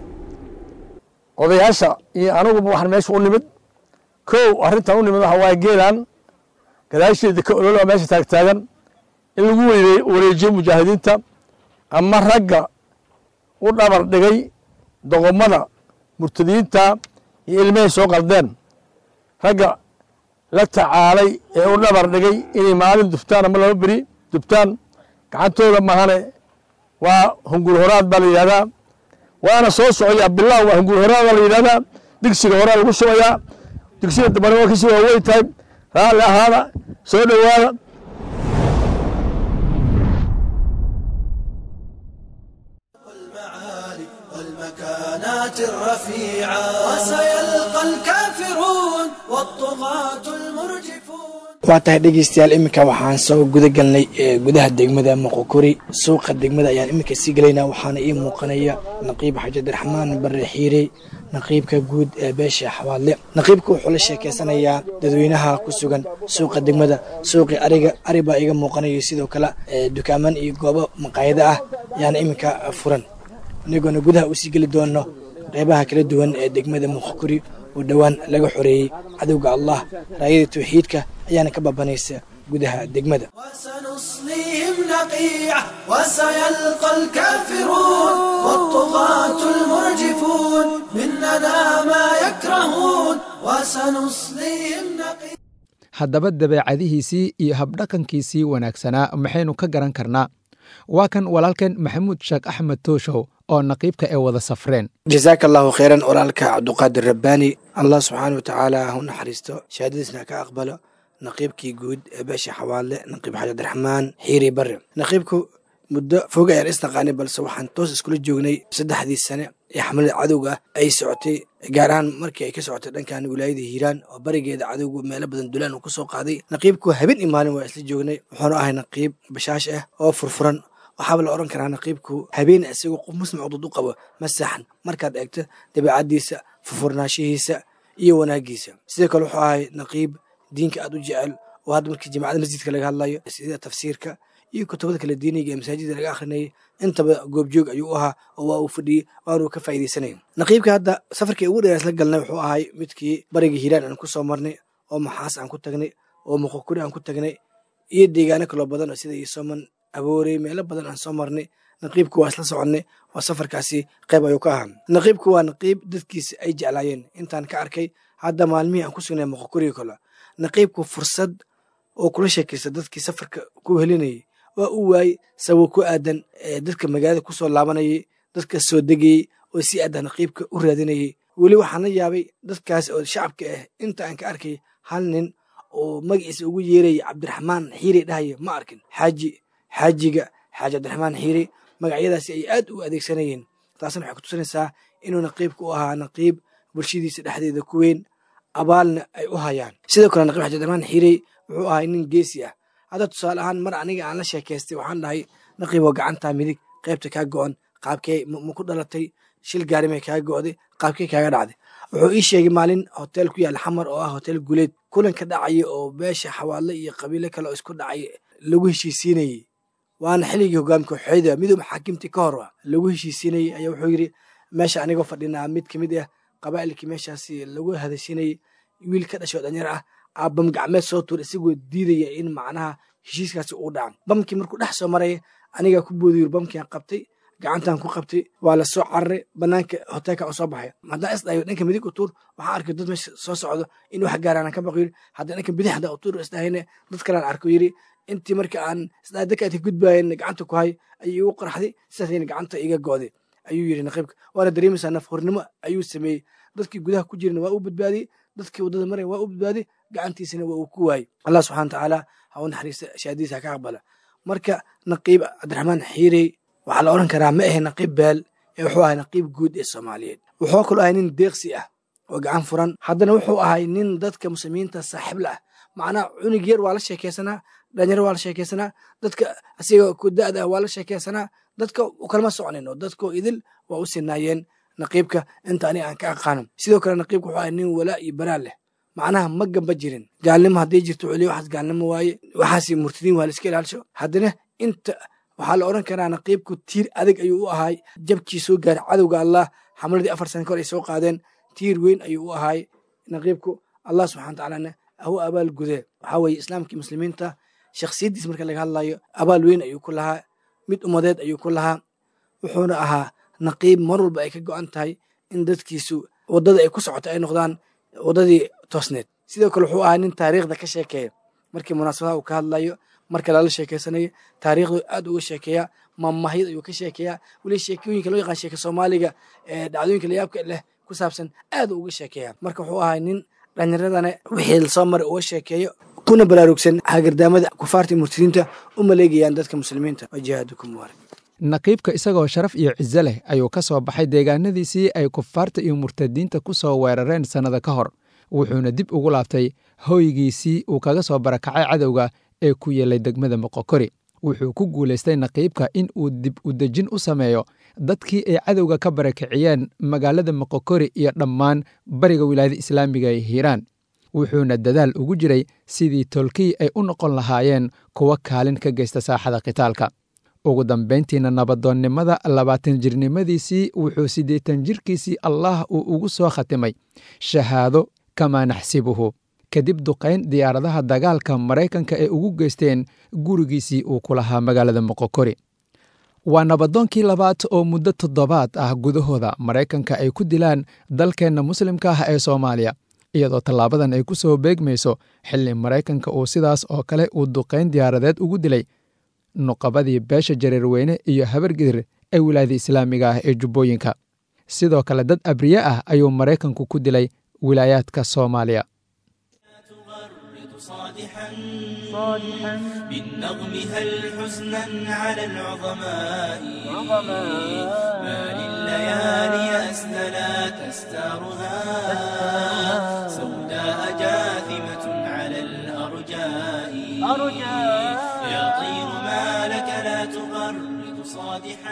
odayaasha iyo aniguba waxaan meesha u nimid kow arrintan u nimid waxa waaye geelan gadaasheeda ka ololaa meesha taagtaagan in lagu wareejiyo mujaahidiinta ama ragga u dhabar dhigay doqomada murtadiinta iyo ilmahay soo qaldeen ragga la tacaalay ee u dhabar dhigay inay maalin dubtaan ama laba beri dubtaan gacantooda mahane waa hungur horaad baa la yidhahdaa waana soo socoyaa bilaw waa hungur horaad baa la yidhahdaa digsiga horaa lagu shubayaa digsiga dambana waa kasii waaweyn tahay raalli ahaada soo dhowaada والمكانات الرفيعة وسيلقى الكافرون والطغاة المرجفون waa tahay dhegeystayaal iminka waxaan soo guda galnay gudaha degmada moqokori suuqa degmada ayaan iminka sii gelaynaa waxaana ii muuqanaya naqiib xaji abdiraxmaan bare xiire naqiibka guud ee beesha xawaadle naqiibka wuxuu la sheekeysanayaa dadweynaha ku sugan suuqa degmada suuqii ariga ari baa iiga muuqanaya sidoo kale dukaaman iyo goobo maqaayado ah ayaana iminka furan anigoona gudaha usii geli doono qeybaha kala duwan ee degmada moqokori oo dhowaan laga xoreeyey cadowga allah raayada tawxiidka ayaana ka babanaysa gudaha degmada سنصليهم نقيعة وسيلقى الكافرون والطغاة المرجفون مننا ما يكرهون وسنصليهم نقيعة haddaba dabeecadihiisii iyo habdhaqankiisii wanaagsanaa maxaynu ka garan karnaa waa kan walaalkeen maxamuud sheekh axmed tooshow oo naqiibka ay wada safreen jasaaka allahu kheyran walaalka cabduqaadir rabbaani allah subxaana wa tacaala ha u naxariisto shahaadadiisna ka aqbalo naqiibkii guud ee beesha xawaale naqiib xaji abdiraxmaan xiiri bare naqiibku muddo fog ayaan isnaqaanay balse waxaan toos iskula joognay saddexdii sane ee xamalada cadowga ah ay socotay gaar ahaan markii ay ka socotay dhankan wilaayada hiiraan oo barigeeda cadowgu meelo badan dulaan uu kusoo qaaday naqiibku habeen iyo maalin waa isla joognay wuxuuna ahay naqiib bashaash ah oo furfuran waxaaba la odhan karaa naqiibku habeen isagoo qof muslim cudud u qabo ma saxan markaad eegto dabeecaddiisa furfurnaanshihiisa iyo wanaagiisa sidoo kale wuxuu ahay naqiib diinka aad u jecel oo hadda markii jamacada masjidka laga hadlayo sida tafsiirka iyo kutubada kale diiniga ee masaajida laga akhrinayay intaba goobjoog ayuu u ahaa oo waa uu fadhiyey waanuu ka faa'iidaysanay naqiibka hadda safarkii ugu dheer isla galnay wuxuu ahay midkii bariga hiiraan aan ku soo marnay oo maxaas aan ku tagnay oo muqokuri aan ku tagnay iyo deegaano kaloo badan sida isoman aboorey meelo badan aan soo marnay naqiibku waa isla soconnay oo safarkaasi qayb ayuu ka ahaa naqiibku waa naqiib dadkiisa ay jeclaayeen intaan ka arkay hadda maalmihii aan ku sugnay muqokuriga kale naqiibku fursad oo kula sheekaysta dadkii safarka ku helinayay waa u waayey sababo ku aadan dadka magaalada ku soo laabanayay dadka soo degayey oo si aadan naqiibka u raadinayay weli waxaan la yaabay dadkaas oo shacabka ah inta aan ka arkay hal nin oo magaciisa ugu yeerayay cabdiraxmaan xiiri dhahaya ma arkin xaaji xaajiga xaaji cabdiraxmaan xiiri magacyadaasi ay aad u adeegsanayeen taasna waxay kutusinaysaa inuu naqiibka u ahaa naqiib bulshadiisa dhexdeeda ku weyn abaalna ay u hayaan sidoo kale naqiib xaaji cabdiraxmaan xiiri wuxuu ahay nin geesi ah hadda tusaale ahaan mar aniga aan la sheekaystay waxaan dhahay naqiiboo gacantaa midig qaybta kaa go-an qaabkee ma ku dhalatay shil gaarimay kaa go'day qaabkee kaaga dhacday wuxuu ii sheegay maalin hotel ku yaal xamar oo ah hotel guleed kulanka dhacaya oo beesha xawaadle iyo qabiilo kale oo isku dhacay lagu heshiisiinayey waana xilligii hogaamka xooyda midoob xaakimtii ka hor lagu heshiisiinayey ayaa wuxuu yidhi meesha anigoo fadhinaa mid kamid ah qabaa'ilkii meeshaasi lagu hadashinayey wiil ka dhashay oo dhanyar ah aa bam gacmeed soo tuur isagoo diidaya in macnaha heshiiskaasi uu dhacan bamkii markuu dhex soo maraya anigaa ku boodiyur bamkian qabtay gacantan ku qabtay waa la soo cararay banaanka hoteelka u soo baxay haddaan isdhayo dhanka midig u tuur waxaan arkay dad meesha soo socdo in wax gaaraan ka baqo yiri haddii dhanka bidix haddaan u tuur isdhahayne dad kalean arko yiri intii marka aan isdhahay dadka aadka gudbaayeen gacanta ku hay ayay igu qarxday sidaasayna gacanta iga go'day ayuu yiri naqiibka waana dareemaysaa nafhornimo ayuu sameeyey dadkii gudaha ku jirana waa u badbaadiyey dadkii waddada maraya waa u badbaadiyey gacantiisana waa uu ku waayey allah subxana watacaala ha u naxariista shahaadiisa ha ka aqbala marka naqiib cabdiraxmaan xiirey waxaa la odhan karaa ma ahe naqiib beel ee wuxuu ahay naqiib guud ee soomaaliyeed wuxuu kaloo ahay nin deeqsi ah oo gacan furan haddana wuxuu ahay nin dadka muslimiinta saaxiib la ah macnaha cunug yar waa la sheekeysanaa dhalinyaro waa la sheekeysanaa dadka asiga ku da'da waa la sheekeysanaa dadka kalama socnin oo dadkoo idil waa u sinaayeen naqiibka inta aniga aan ka aqaano sidoo kale naqiibka wuxuu ahay nin walaa iyo baraa leh macnaha ma gamba jirin gaalnimo hadday jirto celiyo waxaas gaalnimo waaye waxaas murtadiin waa la iska ilaalisho haddana inta waxaa la odhan karaa naqiibku tiir adag ayuu u ahaay jabkii soo gaaray cadowga allah xamladii afar sana ka hor ay soo qaadeen tiir weyn ayuu u ahaay naqiibku allah subxana watacaalana ahu abaal gudee waxaa weeye islaamkii muslimiinta shakhsiyaddiis marka laga hadlayo abaal weyn ayuu ku lahaa mid ummadeed ayuu ku lahaa wuxuuna ahaa naqiib mar walba ay ka go'an tahay in dadkiisu waddada ay ku socoto ay noqdaan waddadii toosneed sidoo kale wuxuu ahaa nin taariikhda ka sheekeeya markii munaasabadaha uu ka hadlayo marka lala sheekeysanayo taariikhdu aad uga sheekeeya maamahyad ayuu ka sheekeeyaa weli sheekooyinka loo yaqaan sheeka soomaaliga ee dhacdooyinka layaabka leh ku saabsan aad uga sheekeeya marka wuxuu ahay nin dhallinyaradana wixii lasoo maray uga sheekeeyo kuna baraarugsan hagardaamada kufaarta murtadiinta u maleegayaan dadka muslimiinta wajihaadukum mubaarak naqiibka isagoo sharaf iyo ciso leh ayuu ka soo baxay deegaanadiisii ay kufaarta iyo murtadiinta ku soo weerareen sannada ka hor wuxuuna dib ugu laabtay hoygiisii uu kaga soo barakacay cadowga ee ku yeelay degmada moqokori wuxuu ku guulaystay naqiibka in uu dib u dejin u sameeyo dadkii ay cadowga ka barakiciyeen magaalada moqokori iyo dhammaan bariga wilaayada islaamiga ee hiiraan wuxuuna dadaal ugu jiray sidii tolkii ay u noqon lahaayeen kuwa kaalin ka geysta saaxada khitaalka ugu dambayntiina nabadoonnimada labaatan jirnimadiisii wuxuu siddeetan jirkiisii allah uu ugu soo khatimay shahaado kamaa naxsibuhu kadib duqayn diyaaradaha dagaalka maraykanka ee ugu geysteen gurigiisii uu ku lahaa magaalada moqokori waa nabadoonkii labaad oo muddo toddobaad ah gudahooda maraykanka ay ku dilaan dalkeenna muslimka ah ee soomaaliya iyadoo tallaabadan ay ku soo beegmayso xilli maraykanka uu sidaas oo kale uu duqayn diyaaradeed ugu dilay nuqabadii beesha jareerweyne iyo habargidir ee wilaayada islaamiga ah ee jubbooyinka sidoo kale dad abriye ah ayuu maraykanku ku dilay wilaayaadka soomaaliya صادحا صادحا بالنظم هل حزنا على العظماء ما لليالي أسدلت أستارها سوداء جاثمة على الأرجاء يا طير ما لك لا تغرد صادحا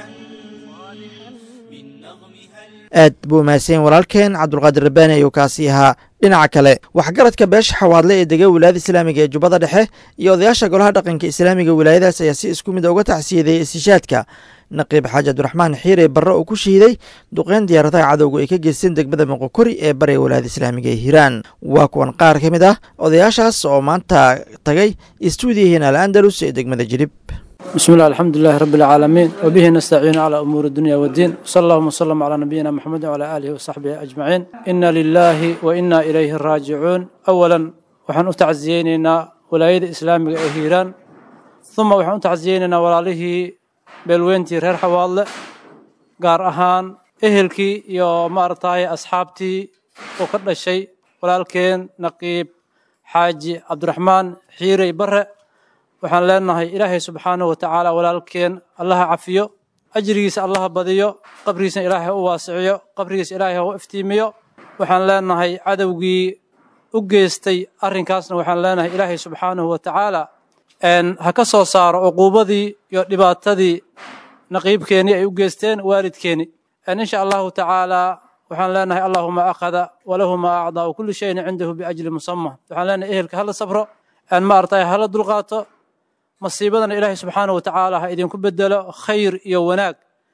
aad buu mahadsan walaalkeen cabdulqaadir rabbaani ayuu kaasi ahaa dhinaca kale waxgaradka beesha xawaadle ee dega wilaayada islaamiga ee jubbada dhexe iyo odayaasha golaha dhaqanka islaamiga wilaayadaas ayaa si isku mid uga tacsiyadeeyey istishaadka naqiib xaaji cabdiraxmaan xiire barre oo ku shahiiday duqeyn diyaaradaha cadowga ay ka geysteen degmada moqokori ee bariga wilaayada islaamiga ee hiiraan waa kuwan qaar ka mid ah odayaashaas oo maanta tagay istuudiyahiin al andalus ee degmada jilib بسم الله الحمد لله رب العالمين وبه نستعين على أمور الدنيا والدين وصلى اللهم وسلم على نبينا محمد وعلى آله وصحبه أجمعين إنا لله وإنا إليه راجعون أولا وحن أتعزييننا ولاية إسلام إهيران ثم وحن أتعزييننا ولاله بلوينتي رير حوالة قار أهان إهلكي يو مارتاي أصحابتي وكل شيء ولكن نقيب حاجي عبد الرحمن حيري بره waxaan leenahay ilaahay subxaanahu watacaala walaalkeen allaha cafiyo ajrigiisa allaha badiyo qabrigiisna ilaahay u waasiciyo qabrigiisa ilaahay u iftiimiyo waxaan leenahay cadowgii u geystay arrinkaasna waxaan leenahay ilaahay subxaanahu watacaala ha ka soo saaro cuquubadii iyo dhibaatadii naqiibkeeni ay u geysteen waalidkeeni insha allahu tacaala waxaan leenahay allahuma akhada walahu ma acdaa kulli shayin cindahu biajli musama waxaan leenahay ehelka hala sabro ma artay hala dulqaato masiibadana ilaahay subxaana wa tacaala ha idinku bedelo khayr iyo wanaag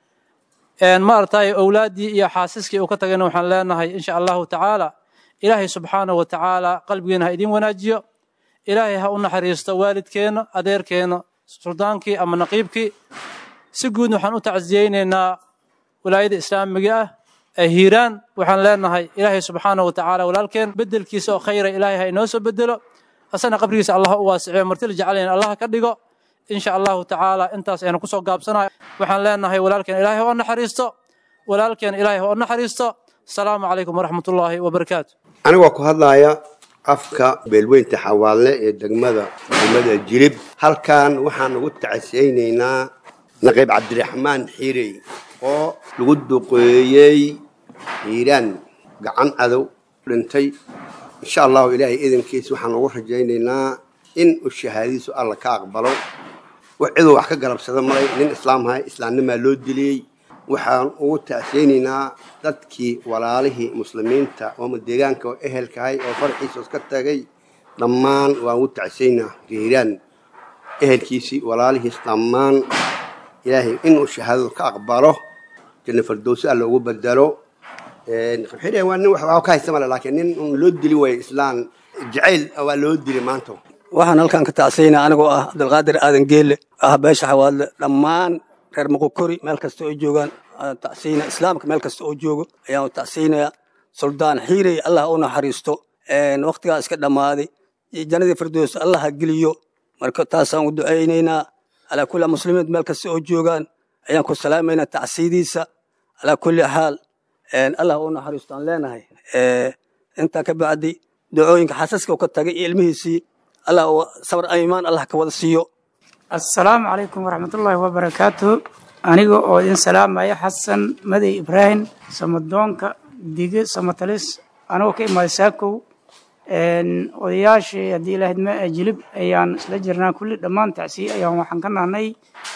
ma artay owlaaddii iyo xaasiskii uu ka tagayna waxaan leenahay insha allahu tacaala ilaahay subxaana wa tacaala qalbigeena ha idin wanaajiyo ilaahay ha u naxariisto waalidkeenna adeerkeenna suldaankii ama naqiibkii si guud waxaan u tacsiyeynaynaa walaayada islaamiga ah ee hiiraan waxaan leenahay ilaahay subxaana wa tacaala walaalkeen bedelkiisa oo khayra ilaahay ha inoo soo bedelo asana qabrigiisa allah u waasiciyo martila jeclayn allah ka dhigo insha allahu tacaala intaas aynu kusoo gaabsanayo waxaan leenahay walaalkeen ilaahay ha u naxariisto walaalkeen ilaahay ha u naxariisto asalaamu calaykum waraxmatullaahi wabarakaatu anigoo ku hadlaya afka beelweynta xawaalle ee degmada degmada jilib halkan waxaan ugu tacasiyeynaynaa naqiib cabdiraxmaan xiirey oo lagu duqeeyey hiiraan gacan adow dhintay insha allahu ilaahay idankiisa waxaan ugu rajaynaynaa in uu shahaadadiisu alla ka aqbalo ciduu wax ka galabsada maray nin islaamhay islaamnimaa loo diliyey waxaan ugu tacsiyeynaynaa dadkii walaalihii muslimiinta oo deegaanka oo ehelkahay oo farxiisoos ka tagay dhammaan waan ugu tacsiyeynaa hiiraan ehelkiisii walaalihiis dhammaan ilaahay inuu shahaadadu ka aqbalo janna fardowsi alla ugu bedelo xire waa nin wax ka haysta male laakiin nin un loo dili waayo islaan jacayl waa loo dili maanta waxaan halkan ka tacsiynaa anigoo ah cabdilqaadir aadan geelle ah beesha xawaadle dhammaan reer muqokori meel kasta oo joogaan tacsiina islaamka meel kasta oo joogo ayaan tacsiinayaa suldaan xiirey allah u naxariisto waktigaa iska dhammaaday jannadii firdows allah ha geliyo marka taasaan u ducaynaynaa alaa kulli muslimiin meel kasta oo joogaan ayaan ku salaamaynaa tacsiidiisa alaa kulli xaal allah u naxariisto aan leenahay intaa ka bacdi ducooyinka xasaska ka tagay iyo ilmihiisii allah sabr imaan allah ka wada siiyo assalaamu calaykum waraxmatullaahi wabarakaatu aniga oo idin salaamaya xasan madey ibraahim samadoonka dige samatalis anigoo ka imaaday saakow odayaashii haddii ilahayd ma jilib ayaan isla jirnaa kulli dhammaan tacsiye ayaan waxaan ka nahnay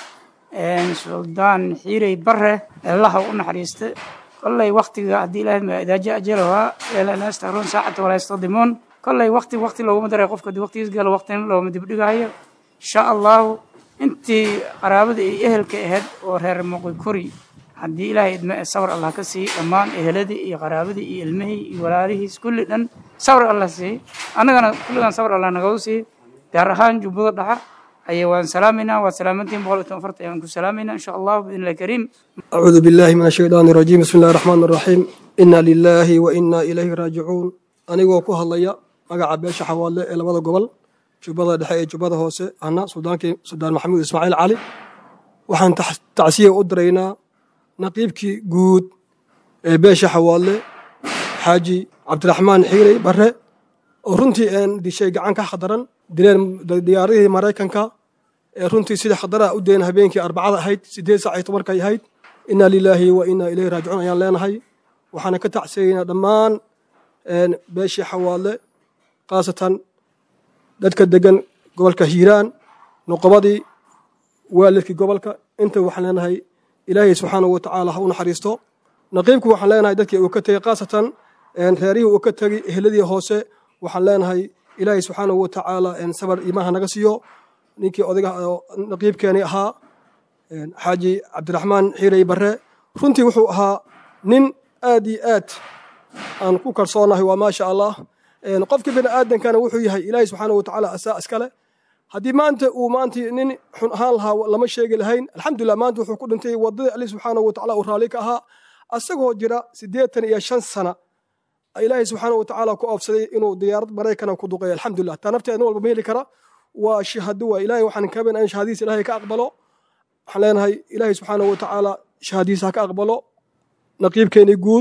suldaan xiirey bare allaha u naxariista kolley waktiga haddii ilahayd ma idaaja ajalaha lanastaruun saacata walaa yastaqdimuun kolley wakti wakti looguma daray qofka haddii waqtigiis galo waqtina looma dibdhigayo insha allahu intii qaraabada iyo ehelka ahayd oo reer moqikori haddii ilaahay idme sabr allah ka siiy dhammaan eheladii iyo qaraabadii iyo ilmihii iyo walaalihiis kulli dhan sabr allah siiy annagana kulligan sabr allah nagagu siiy gaar ahaan jubbada dhaxa ayay waan salaamaynaa waa salaamantiin boqol iyo toban farta ayaan ku salaamaynaa insha allahu biidni illahi kariim أعوذ بالله من الشيطان الرجيم بسم الله الرحمن الرحيم إنا لله وإنا إليه راجعون anigoo ku hadlaya magaca beesha xawaale ee labada gobol jubbada dhexe ee jubbada hoose ana suldaankii suldaan maxamuud ismaaciil cali waxaan tacsiya u diraynaa naqiibkii guud ee beesha xawaale xaaji cabdiraxmaan xiirey bare oo runtii een dishay gacan ka khadaran dileen diyaaradihii maraykanka ee runtii sida khadaraha u deen habeenkii arbacada ahayd sideed saac iyo tobankay ahayd inaa lilaahi wa inaa ilayhi raajicuun ayaan leenahay waxaana ka tacsiyaynaa dhammaan beeshii xawaale khaasatan dadka degan gobolka hiiraan noqobadii waalidkii gobolka inta waxaan leenahay ilaahay subxaanahu wa tacaala ha u naxariisto naqiibku waxaan leenahay dadkii uu ka tegey khaasatan reerihii uu ka tegey eheladii hoose waxaan leenahay ilaahay subxaanahu wa tacaala sabar imaha naga siiyo ninkii odaga naqiibkeeni ahaa xaaji cabdiraxmaan xiirey bare runtii wuxuu ahaa nin aad iyo aad aan ku kalsoonahay waa maasha allah qofkii bini aadankana wuxuu yahay ilaahay subxaana wa tacaala asaa iskale haddii maanta uu maanta nin xun ahaan lahaa lama sheegi lahayn alxamdulilah maanta wuxuu ku dhintay wadadii ali subxaana wa tacaala uu raalli ka ahaa asagoo jira siddeetan iyo shan sana ilaahay subxaana wa tacaala ku oofsaday inuu diyaarad maraykana ku duqeeyo alxamdulilah taa nafteeda nin walba ma heli kara waa shahado waa ilaahay waxaan kaben in shahadiisa ilaahay ka aqbalo waxaan leenahay ilaahay subxaana wa tacaala shahadiisa ha ka aqbalo naqiibkeeni guud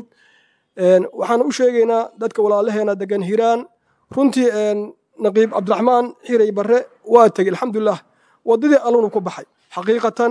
waxaan u sheegaynaa dadka walaalaheena degan hiiraan runtii naqiib cabdiraxmaan xiray bare waa tegey alxamdulilah wadadii allunu ku baxay xaqiiqatan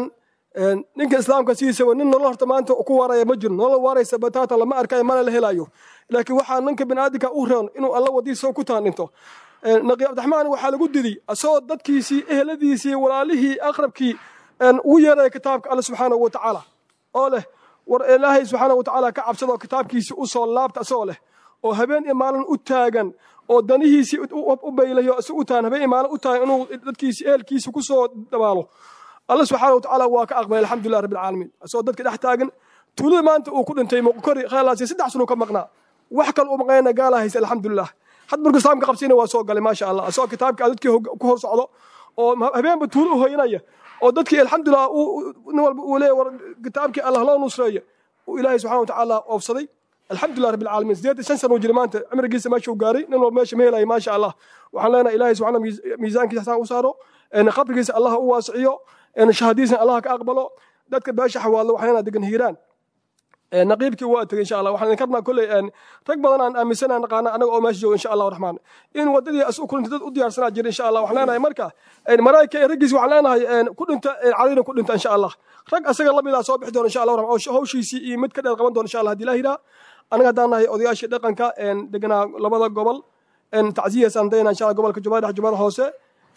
ninka islaamka sidiisaba nin nolol horta maanta ku waaraya ma jiro nolol waaraysa bataata lama arkayo mana la helayo laakiin waxaa ninka biniaadinka u reon inuu alla wadiisa ku taandhinto naqiib cabdiraxmaan waxaa lagu diday asagoo dadkiisii eheladiisii walaalihii aqrabkii ugu yeeraya kitaabka alle subxaanahu wa tacaala oo leh war ilaahay subxaanahu wa tacaala ka cabsada oo kitaabkiisa u soo laabta isagoo leh oo habeen iyo maalin u taagan oo danihiisii u baylayo isagu u taagan habeen iyo maalin u taagan inuu dadkiisi ehelkiisa ku soo dabaalo alle subxaanahu wa tacaala waa ka aqbalay alxamdulilah rabbi alcaalamiin isagoo dadka dhex taagan tuulada maanta uu ku dhintay muqkori kheelaasi saddex sano ka maqnaa wax kale u maqnayna gaalaa haysa alxamdulilah had markuu islaamka qabsiina waa soo galay maasha allah isagoo kitaabka dadkii ku hor socdo oo habeenba tuulo u hoynaya oo dadkii alxamdulilah nin walba uu leeyahy war kitaabkii allah loo nusreeyo uu ilaahay subxana wa tacaala oofsaday alxamdulilah rabbi alcaalamiin sideed shan sano uu jiray maanta cimrigiisa meesha uu gaaray nin walba meesha ma helaya maasha allah waxaan leenahay ilaahay subxana miisaankiisa xasaan u saaro qabrigiisa allah u waasiciyo shahadiisna allah ka aqbalo dadka beesha xawaallo waxaan leenahay degan hiiraan naqiibkii waa tegey insha allah waxaan idin karnaa kolley rag badan aan aaminsanaa naqaana anaga oo meesha jooga insha allah raxmaan in wadadii as u kulintay dad u diyaarsanaa jira insha allah waxaan leenahay marka malaa'ika ee raggiisi waxaan leenahay ku dhinta cadina ku dhinta insha allah rag asaga lamid ah soo bixi doona insha allah raxmaan oo hawshiisii iyo mid ka dheer qaban doona insha allah haddii ilaah yidhaa anaga haddaan nahay odayaashii dhaqanka deganaa labada gobol tacsiyahaasaan dayna insha allah gobolka jubbada dhex jubbada hoose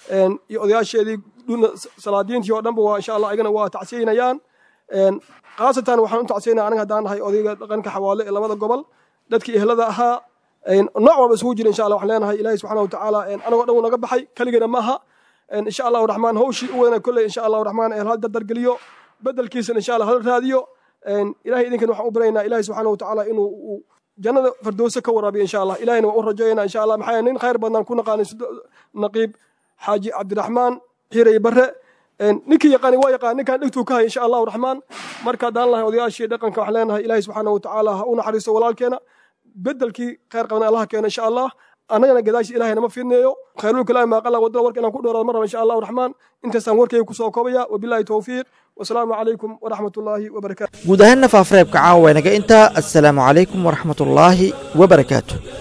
iyo odayaasheedii salaadiintii oo dhanba waa insha allah ayagana waa tacsiyaynayaan khaasatan waxaan u tacsiyanaa aniga haddaan nahay odayga dhaqanka xawaale ee labada gobol dadkii ehlada ahaa nooc walba isugu jira insha allah waxaan leenahay ilaahay subxana wa tacaala anagoo dhan uu naga baxay keligana ma aha insha allahu raxmaan hawshii u wadana kolley insha allahu raxmaan ee hal dardargeliyo bedelkiisana insha allah hal raadiyo ilahay idinkan waxaan u baraynaa ilahay subxana wa tacaala inuu jannada fardowse ka waraabiyo insha allah ilahayna waa u rajaynaa insha allah maxaa nin khayr badnaan ku naqaanay naqiib xaaji cabdiraxmaan xiray barre ninkii yaqaani waa yaqaan ninkaan dhegtuu ka hay insha allahu raxmaan marka haddaan lahay odayaashii dhaqanka waxaan leenahay ilaahay subxaana wa tacaala ha u naxariisto walaalkeena bedelkii khayr qabna allaha keeno insha allah annagana gadaashii ilahay nama fidneeyo khayrul kalaami maa qala wadada warka inaan ku dhoorado mar raba insha allahu raxmaan intaasaan warkayga kusoo koobaya wabillahi towfiiq wasalaamu calaykum waraxmatullaahi wabarakaatu guud ahaanna faafareebka caawa inaga intaa assalaamu calaykum waraxmatullaahi wabarakaatu